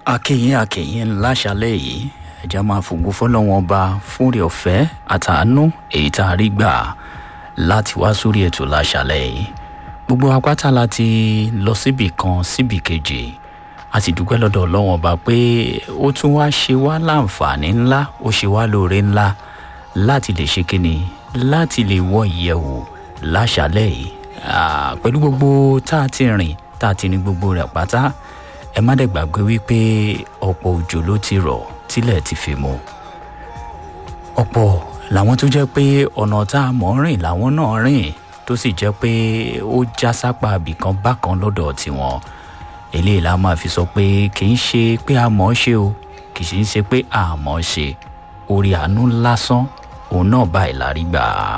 akínyìn akínyìn láṣálẹ̀ yìí ẹ̀já máa fògo fọlọ́wọ́n ọba fúnrẹ́ ọ̀fẹ́ àtàánú èyí tá a rí gbà láti wá sórí ètò láṣálẹ̀ yìí gbogbo apáta láti lọ síbì kan síbì kejì a sì dúpẹ́ lọ́dọ̀ ọlọ́wọ́n ọba pé ó tún wá ṣe wá láǹfààní ńlá ó ṣe wá lóore ńlá láti lè ṣe kíni láti lè wọ ìyẹ̀wò láṣálẹ̀ yìí pẹ̀lú gbogbo tá a ti rìn tá a ti ní gbogbo rẹ̀ pátá ẹ má dẹ̀ gbàgbé wípé ọ̀pọ̀ òjò ló ti rọ̀ tílẹ̀ ti fi mu ọ̀pọ̀ làwọn tó jẹ́ pé ọ̀nà tá a mọ̀ rìn làwọn náà rìn tó sì jẹ́ pé ó já sápá abìkan bákan lọ́dọ̀ tiwọn eléyìí la máa fi sọ pé kì í ṣe pé a mọ̀ ọ́ ṣe o kì í ṣe pé a mọ̀ ọ́ ṣe orí àánú lásán òun náà báyìí la rí gbà á.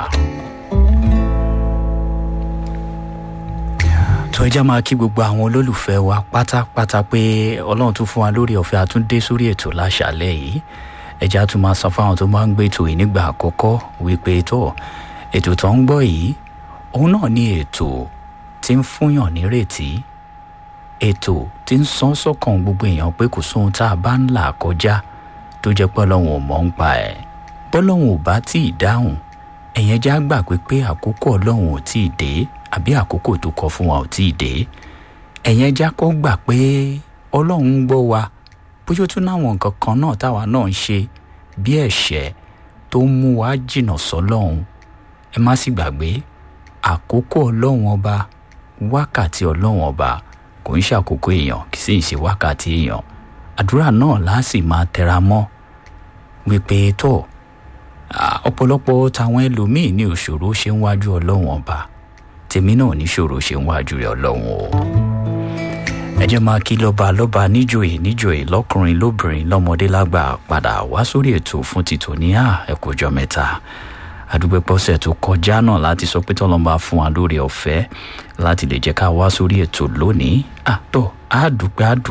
tó ẹjá máa kí gbogbo àwọn olólùfẹ́ wa pátápátá pé ọlọ́run tún fún wa lórí ọ̀fẹ́ àtúndé sórí ètò láṣàlẹ̀ yìí ẹjá tún máa san fáwọn tó máa ń gbé ètò yìí nígbà àkọ́kọ́ wípé tó ètò tó ń gbọ́ yìí òun náà ní ètò tí ń fúnyàn nírètí ètò tí ń sán sọ́kàn gbogbo èèyàn pé kò sóhun tá a bá ń là kọjá tó jẹ́ pé ọlọ́run ò mọ̀ ń pa ẹ̀ bọ́lọ́run ò bá tí ì dáhùn ẹ̀yẹn já gbà pé pé àkókò ọlọ́run ò tí ì dé àbí àkókò tó kọ fún wa ò tí ì dé ẹ̀yẹn já kọ́ gbà pé ọlọ́run ń gbọ́ wa bóyá ó tún náwọn nǹkan kan náà táwa náà ń ṣe bí ẹ̀ṣẹ̀ tó ń mú wa jìnnà sọ́lọ́run ẹ má sì gbàgbé àkókò ọlọ́run ọba wákàtí ọlọ́run ọba kò ń ṣàkókò èèyàn kì í sì ṣe wákàtí èèyàn àdúrà náà láà sì máa tẹra mọ́ wípé tó ọ̀pọ̀lọpọ̀ táwọn ẹlòmíín ní òṣòro ṣe ń wájú ọlọ́run ọba tèmi náà níṣòro ṣe ń wájú rẹ ọlọ́run o. ẹ jẹ́ máa kí lọ́ba lọ́ba níjòyè níjòyè lọ́kùnrin lóbìnrin lọ́mọdé lágbà padà wá sórí ètò fún títò ní à ẹ̀kọ́jọ́ mẹ́ta àdúgbò pọ́sẹ̀ tó kọjá náà láti sọ pé tọ́lọ́mọba fún wa lórí ọ̀fẹ́ láti lè jẹ́ ká wá sórí ètò lónìí àtọ́ àdúpẹ́ àdúpẹ́